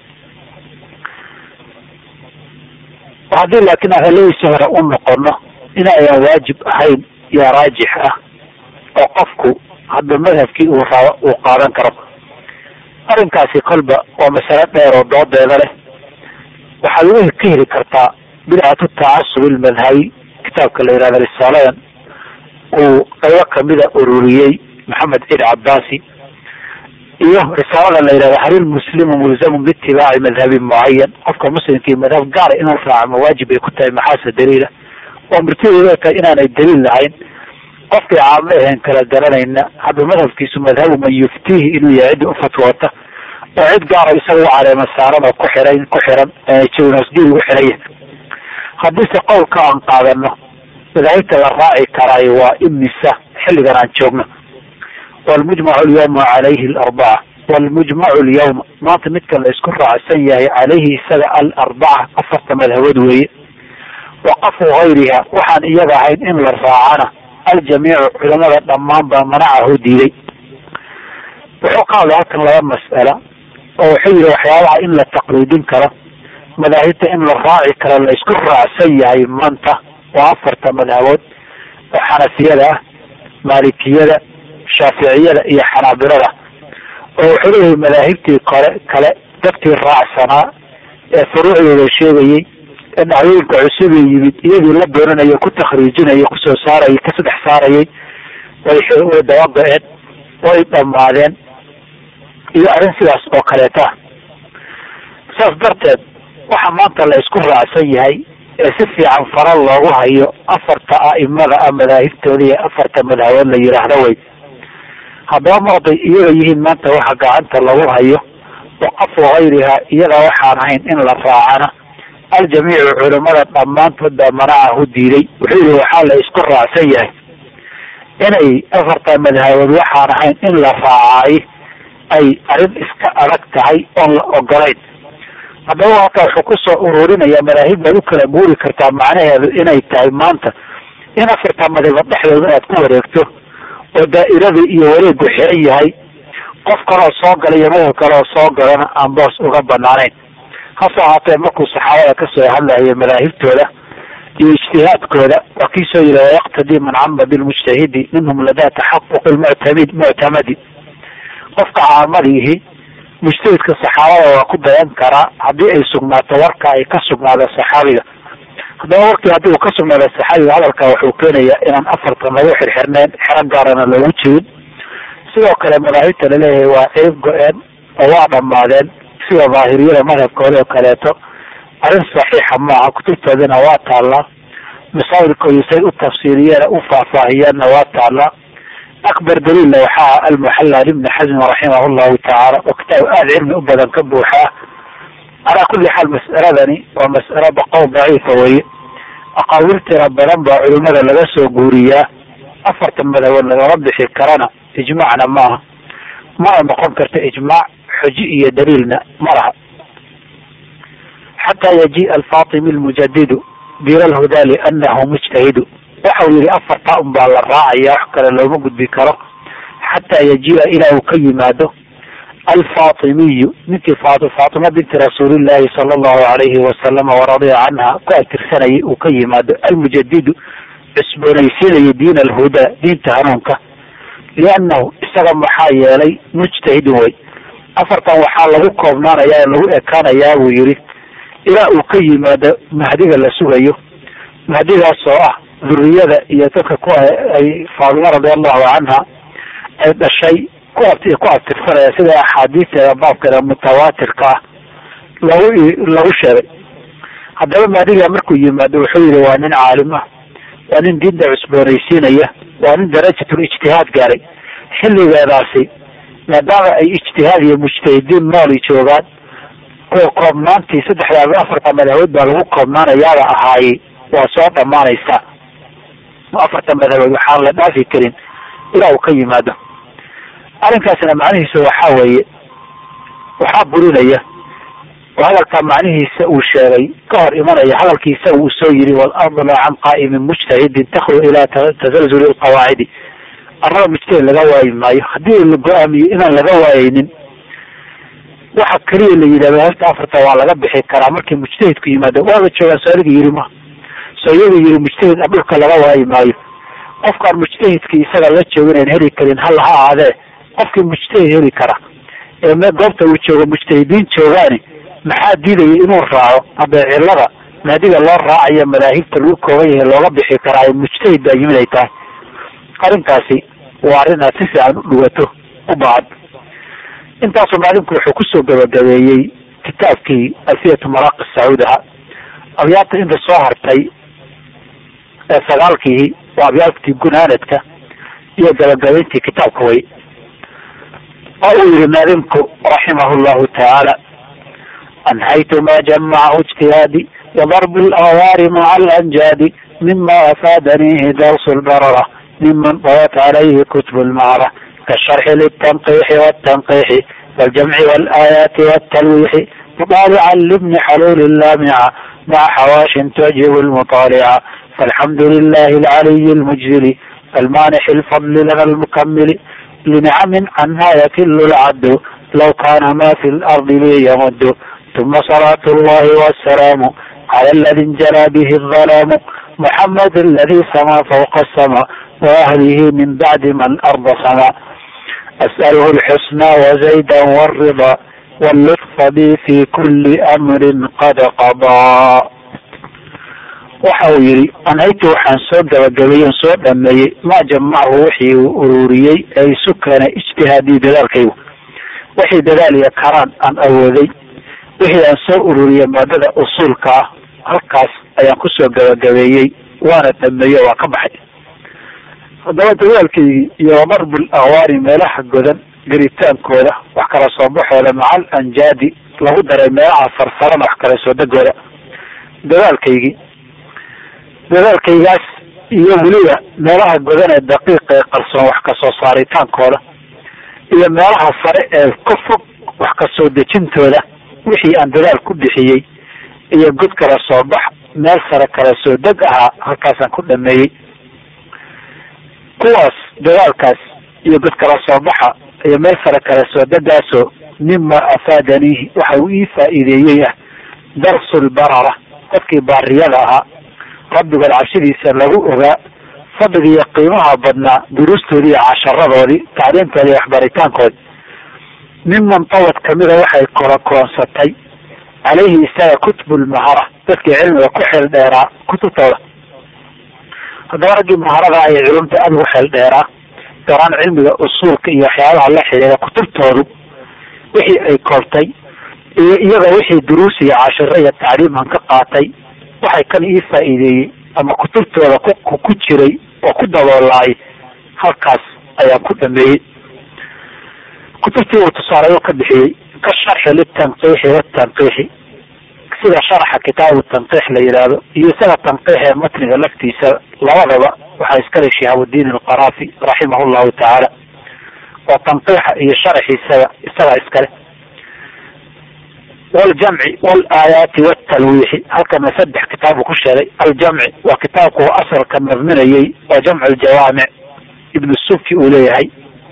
haddii laakiin ahaladiisi hore u noqono inayan waajib ahayn yaa raajix ah oo qofku hadda madhabkii uu rabo uu qaadan karo arrinkaasi kolba waa masalo dheer oo doodeeda leh waxaad uga ka heli kartaa bidcatu tacasub ilmadhabi kitaabka la yihahda risaaladan uu qaybo kamida ururiyey maxamed ciid cabaasi iyo risaalada la yihahda hal ilmuslimu mulzamun biitibaaci madhabin mucayan qofka muslimkii madhab gaara inuu raaco mawaajib ay ku tahay maxaase daliila oo murtideeda tahay inaanay daliil lahayn qofkii caamo ahayn kala garanayna hadda madhabkiisu madhabu man yuftiihi inuu yahay ciddi ufatwoota oo cid gaara isaga u caleema saaran oo ku xiran ku xiran jawnasdiid ugu xiranya haddiise qowlka aan qaadano madaahibta la raaci karaayo waa imisa xilligan aan joogno walmujmacu alyawma calayhi alarbaca walmujmacu alyawma maanta midka la isku raacsan yahay calayhi isaga alarbaca afarta madhabood weeye waqafu gayriha waxaan iyaga ahayn in la raacana aljamiicu culamada dhammaan baa manacahu diiday wuxuu ka hadlay halkan laba mas'ala oo wuxuu yihi waxyaabaha in la taqliidin karo madaahibta in la raaci karo la isku raacsan yahay maanta waa afarta madhabood oo xanafiyada ah maalikiyada shaaficiyada iyo xanaabilada oo wuxuu leeyahay madaahibtii kole kale dadkii raacsanaa ee furuucdooda sheegayey ee dhacdooyinka cusub ee yimid iyadii la doonanayo ku takhriijinaya kusoo saarayay ka saddex saarayay way way dababa-een way dhammaadeen iyo arrin sidaas oo kaleeta saas darteed waxa maanta la isku raacsan yahay ee si fiican fara loogu hayo afarta a'imada ah madaahibtooda iyo afarta madhabood la yidhaahdo wey haddaba marday iyaga yihiin maanta waxa gacanta lagu hayo waqafu hayriha iyaga waxaan ahayn in la raacana aljamiicu culimada dhammaantood baa manacahu diiday wuxuu yihi waxaa la isku raacsan yahay inay afarta madhabood waxaan ahayn in la raacaay ay arrin iska adag tahay oon la ogolayn haddaba halkaa wuxuu kusoo ururinaya madaahib baad u kala guuri kartaa macnaheedu inay tahay maanta in afarta madhabood dhexdooda aad ku wareegto oo daa'iradii iyo wareegu xiran yahay qof kaloo soo gala iyo madhab kaleoo soo galana aan boos uga banaanayn hase ahaatee markuu saxaabada kasoo hadlayo madaahibtooda iyo ijtihaadkooda waa kii soo yiri wayaqtadii man cama bilmujtahidi minhum ladaa taxaquqi lmuctamid muctamadi qofka caamadiihi mujtahidka saxaabada waa ku dayan karaa haddii ay sugnaato warka ay ka sugnaado saxaabiga haddaba warkii haddii uu ka sugnaado saxaabiga hadalka wuxuu keenayaa inaan afartan lagu xirxirneyn xero gaarana loogu jirin sidoo kale madaahibta laleeyahay waa ceeb go-een oo waa dhammaadeen sida daahiriyada madhabkooda oo kaleeto arrin saxiixa maaha kutubtoodana waa taallaa masaa'ilkoodii say u tafsiiriyeen u faahfaahiyeenna waa taallaa akbar daliilla waxaa almuxalla libni xasmi raximah llahu tacaala oo kitaab aada cilmi u badan ka buuxaa calaa kulli xaal mas'aladani waa mas'alo baqow daciifa weye aqaawil tira badan baa culimada laga soo guuriyaa afartan madhabood lagama bixi karana ijmaacna maaha mana noqon karta ijmaac xuji iyo daliilna ma laha xataa yajiia alfatimi lmujadidu bira lhudaa lianahu mujtahidu waxau yihi afartaa un baa la raacaya wax kale looma gudbi karo xataa yajiia ilaa uu ka yimaado alfatimiyu ninkii faatima binti rasuulillahi sala allahu alayhi wasalama waradiya canha ku atirsanayay uu ka yimaado almujadidu cusboonaysiinaya diin alhudaa diinta hanuunka liannahu isaga maxaa yeelay mujtahidin wey afartan waxaa lagu koobnaanayaa oo lagu ekaanayaa buu yihi ilaa uu ka yimaado mahdiga la sugayo mahdigaas oo ah dhuriyada iyo dadka ku ay faadima radiallahu canha ay dhashay ku ku abtirsanaya sida axaadiisteeda baabkeeda mutawaatirka ah lagu lagu sheegay haddaba mahdiga markuu yimaado wuxuu yihi waa nin caalim ah waa nin diinta cusboonaysiinaya waa nin darajatul ijtihaad gaaray xilligeedaasi maadaama ay ijtihaad iyo mujtahidiin nooli joogaan oo koobnaantii saddexdaa afarta madhabood baa lagu koobnaanayaaba ahaayey waa soo dhammaanaysaa afarta madhabood waxaan la dhaafi karin ilaa uu ka yimaado arrinkaasina macnihiisa waxaa weeye waxaa burinaya oo hadalka macnihiisa uu sheegay ka hor imanaya hadalkiisa uu soo yiri walardu laa can qaa'imin mujtahidin takhlu ilaa tasalzuli lqawaacidi arrada mujtahid laga waayi maayo haddii la go-aamiyo inaan laga waayeynin waxa keliya la yidhahdo hafta afarta waa laga bixi karaa markii mujtahidku yimaado waaba joogaan soo adiga yiri ma soo iyaga yiri mujtahid dhulka laga waayi maayo qofkaan mujtahidkii isaga la jooginayn heli karin hal ha ahaadee qofkii mujtahid heli kara ee goobta uu joogo mujtahidiin joogaani maxaa diidaya inuu raaco hadda cilada maadiga loo raacayo madaahibta lagu kooban yahay looga bixi karaa mujtahid baa yimid ay tahay arrintaasi waa arrin aad si fiican u dhuwato u baahan intaasu maalinku wuxuu kusoo gabagabeeyey kitaabkii alfiyatu maraaqi sacuud aha abyaabta inta soo hartay ee sagaalkii waa abyaabtii gunaanadka iyo gabagabayntii kitaabka way oo uu yihi maalinku raximah llahu tacaala anhaytu ma jamacahu ijtihaadi وضرب الأوار مع الأنجاد مما أفادنيه درس البررة ممن طوت عليه كتب المعرة كالشرح للتنقيح والتنقيح والجمع والآيات والتلويح مطالعا لابن حلول اللامعة مع حواش تعجب المطالعة فالحمد لله العلي المجزل المانح الفضل لنا المكمل لنعم عنها يكل العد لو كان ما في الأرض لي يمد ثم صلاة الله والسلام على الذي انجلى به الظلام محمد الذي سما فوق السماء وأهله من بعد ما الأرض سما أسأله الحسنى وزيدا والرضا واللطف بي في كل أمر قد قضى waxa uu yidhi anhaytu waxaan soo gabagabeeyen soo dhameeyey maa jamachu wixii uu ururiyey ee isu keenay ijtihaadii dadaalkaygu wixii dadaaliya karaan aan awooday wixii aan soo ururiyey maadada usuulka ah halkaas ayaan kusoo gabagabeeyey waana dhameeyo waa ka baxay haddaba dadaalkaygii iyo darbul akwaari meelaha godan geritaankooda wax kala soo baxooda macal anjaadi lagu daray meelaha sarsaran wax kala soo degooda dadaalkaygii dadaalkaygaas iyo weliba meelaha godan ee daqiiqa ee qarsoon wax kasoo saaritaankooda iyo meelaha sare ee ka fog wax kasoo dejintooda wixii aan dadaal ku bixiyey iyo god kala soo bax meel sare kala soo deg ahaa halkaasaan ku dhameeyey kuwaas dadaalkaas iyo god kala soo baxa iyo meel sare kala soo degaasoo mima afaadaniihi waxa uu ii faa'iideeyey ah darsulbarara dadkii baariyada ahaa rabbigood cabsidiisa lagu ogaa fadliga iyo qiimaha badnaa duruustoodii iyo casharadoodii tacliimtoodii iyo waxbaritaankoodi miman tawad kamida waxay kolakoonsatay caleyhi isaga kutubulmahara dadkii cilmiga ku xeel dheeraa kutubtooda haddaba raggii maharada ay culumta aada ugu xeel dheeraa garaan cilmiga usuulka iyo waxyaabaha la xidhiida kutubtoodu wixii ay koobtay iyo iyaga wixii duruus iyo cashiro iyo tacliimhan ka qaatay waxay kan ii faa'iideeyey ama kutubtooda ku ku jiray oo ku daboolaay halkaas ayaan ku dhameeyey kutubtii uu tusaalayo ka bixiyey ka sharxi litanqiixi watanqiixi sida sharaxa kitaabu tanqiix la yidhaahdo iyo isaga tanqiix ee matniga laftiisa labadaba waxaa iskale shihaabudiin alqaraafi raximah llahu tacaala oo tanqiixa iyo sharaxiisaga isagaa iskale waljamci walaayaati watalwiixi halkana saddex kitaabu ku sheegay aljamci waa kitaabku asalka nadminayey waa jamcu ljawaamic ibnu subki uu leeyahay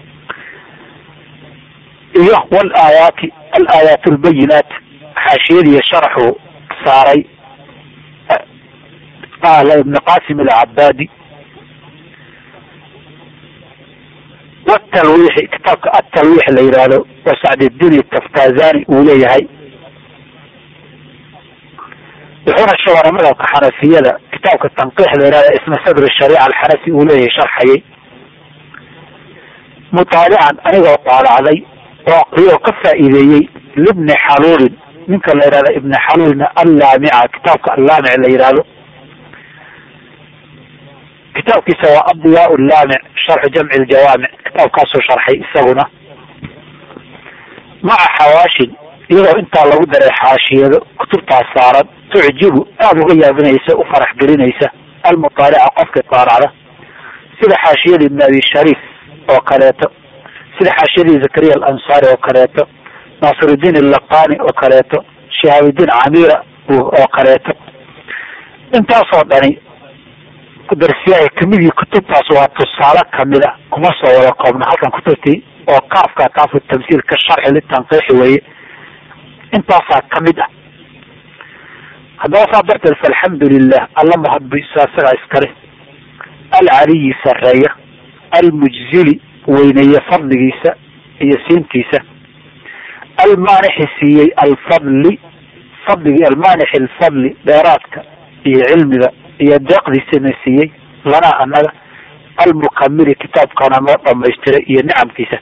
iyo walaayaati alaayaat lbayinaat xaashiyadiiyo sharaxuu saaray ala ibn qasim alcabaadi watalwiixi kitaabka atalwiix la yidhaahdo waa sacdidiin taftazani uu leeyahay wuxuuna sheegana madhabka xanafiyada kitaabka tanqiix la yihahdo isna sadr shariica alxanafi uu leeyahay sharxayay mutaalican anigoo daalacday oo aqriyoo ka faa'iideeyey libni xaluulin ninka la yihahdo ibni xaluulna allaamica kitaabka allaamic la yihahdo kitaabkiisa waa addiyaa laamic sharxu jamci ljawaamic kitaabkaasuu sharxay isaguna maca xawaashin iyadoo intaa lagu daray xaashiyado kutubtaas saaran tucjibu aada uga yaabinaysa u farax gelinaysa almutaalica qofka daalacda sida xaashiyadii ibn abi shariif oo kaleeto sida xaashiyadii zakariya alansaari oo kaleeto naasirudiin allaqani oo kaleeto shihaabudiin camira oo kaleeto intaasoo dhani darsiyahay kamidii kutubtaas waa tusaale kamida kuma soo wada koobna halkan kutubtii oo kaafka kaafu tamsiil ka sharxi litanqiixi weeye intaasaa kamid ah haddaba saa darteed faalxamdu lilah alla mahadbiso isagaa iskale alcaliyi sareeya almujzili weyneeye fadligiisa iyo siintiisa almaanixi siiyey alfadli fadligi almaanixi alfadli dheeraadka iyo cilmiga iyo deeqdiisana siiyey lanaa annaga almukamili kitaabkana noo dhamaystiray iyo nicamkiisa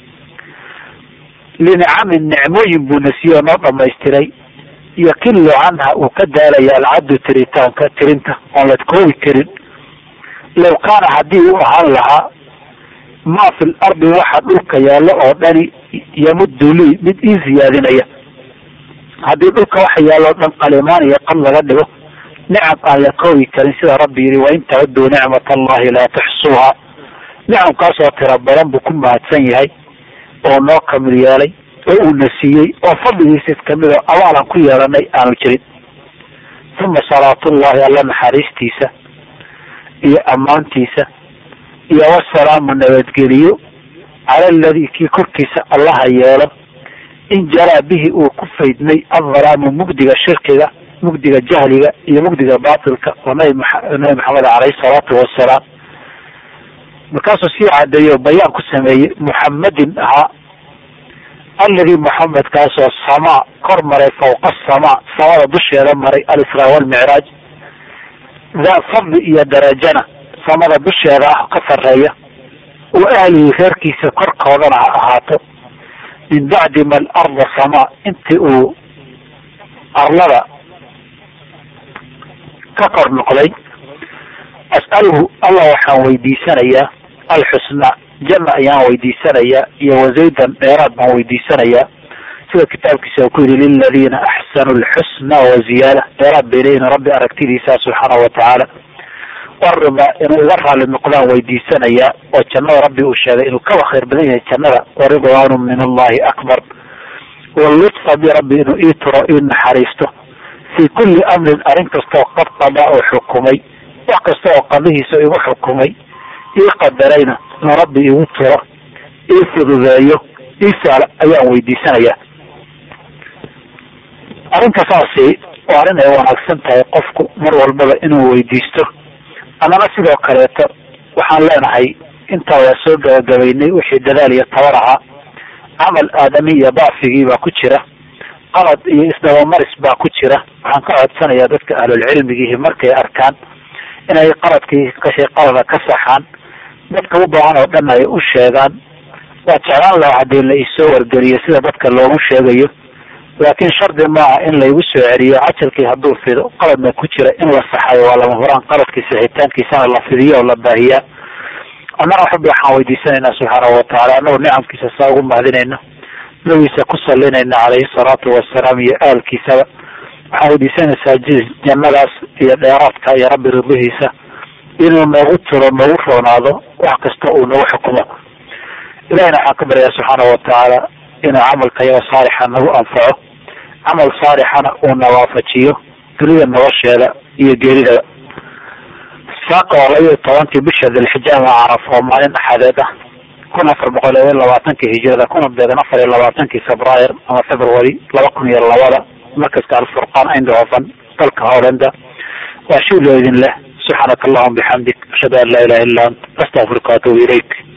linicamin nicmooyin buuna siiyey oo noo dhamaystiray yakilu canha uu ka daalaya alcaddu tiritaanka tirinta oon la koobi karin low kaana haddii u ahaan lahaa maa fi lardi waxa dhulka yaallo oo dhani yamuddu lii mid ii ziyaadinaya haddii dhulka waxa yaallo o dhan qalimaan iyo qad laga dhigo nicam aan la koobi karin sida rabbi yihi wain tacuduu nicmat allahi laa tuxsuuha nicamkaasoo tira badan buu ku mahadsan yahay oo noo kamid yeelay oo uuna siiyey oo fadligiisa kamid oo abaalan ku yeelanay aanu jirin uma salaatullahi alla naxariistiisa iyo ammaantiisa iyo wasalaamu nabadgeliyo cala aladii kii korkiisa allaha yeelo in jaraa bihi uu ku faydmay adhalaamu mugdiga shirkiga mugdiga jahliga iyo mugdiga batilka oo nabi nabi maxamed caleyhi salaatu wasalaam markaasuu sii cadeeyo bayaan ku sameeyey muxamadin ahaa alladii muxamedkaasoo samaa kor maray fawqa asamaa samada dusheeda maray alisraa walmicraaj daa fadli iyo darajana samada dusheeda ah ka sarreeya oo ahlihii reerkiisa korkoodana ha ahaato min bacdi ma alarda samaa intii uu arlada ka kor noqday as'aluhu allah waxaan weydiisanayaa alxusna janna ayaan weydiisanayaa iyo wazaydan dheeraad baan weydiisanayaa sida kitaabkiisa ku yidhi liladiina axsanu lxusna waziyaada dheeraad bay leeyihin rabbi aragtidiisa subxaana watacaala warima inuu iga raali noqdaan weydiisanayaa oo jannada rabbi uu sheegay inuu kaba khayr badan yahay jannada waridwaanu min allahi akbar walutfa bi rabbi inuu ii turo ii naxariisto fii kulli amrin arrin kastaoo qad qadaa oo xukumay wax kasta oo qadihiisa igu xukumay ii qadarayna inuu rabbi igu turo ii fududeeyo ii saala ayaan weydiisanayaa arrinta saasi waa arrin ay wanaagsan tahay qofku mar walbaba inuu weydiisto annana sidoo kaleeto waxaan leenahay intaa waa soo gabagabaynay wixii dadaal iyo tabar ahaa camal aadami iyo dacfigii baa ku jira qalad iyo isdabamaris baa ku jira waxaan ka codsanayaa dadka ahlulcilmigiihi markay arkaan inay qaladkii kashay qalada ka saxaan dadka u baahan oo dhan ay u sheegaan waa jeclaan lahaa haddii la isoo wargeliyo sida dadka loogu sheegayo laakiin shardi maaha in laygu soo celiyo cajalkii hadduu fido qaladna ku jira in la saxayo waa lama huraan qaladkii sixitaankiisana la fidiyo oo la baahiyaa annana rabbi waxaan weydiisanaynaa subxaanahu watacaala annagu nicamkiisa saa ugu mahadinayno nabigiisa ku salinayna calayhi salaatu wasalaam iyo aalkiisaba waxaan weydiisanaysaa jannadaas iyo dheeraadka iyo rabbi ridihiisa inuu noogu tiro noogu roonaado wax kasta uu nagu xukumo ilahina waxaan ka baryaa subxaanahu watacaala inuu camalka yaga saalixa nagu anfaco camal saalixana uu na waafajiyo dunida nolosheeda iyo geeridaba saaqa waa laba iyo tobankii bisha dilxija ama caraf oo maalin axadeed ah kun afar boqol iyo labaatankii hijirada kuna beegan afar iyo labaatankii februaar ama february laba kun iyo labada markaska alfurqaan eindhoven dalka hollanda waa shiloo idin leh subxaanaka allahuma bixamdik ashhadu an laa ilaha illa ant astaqfiruka waatubu ilayk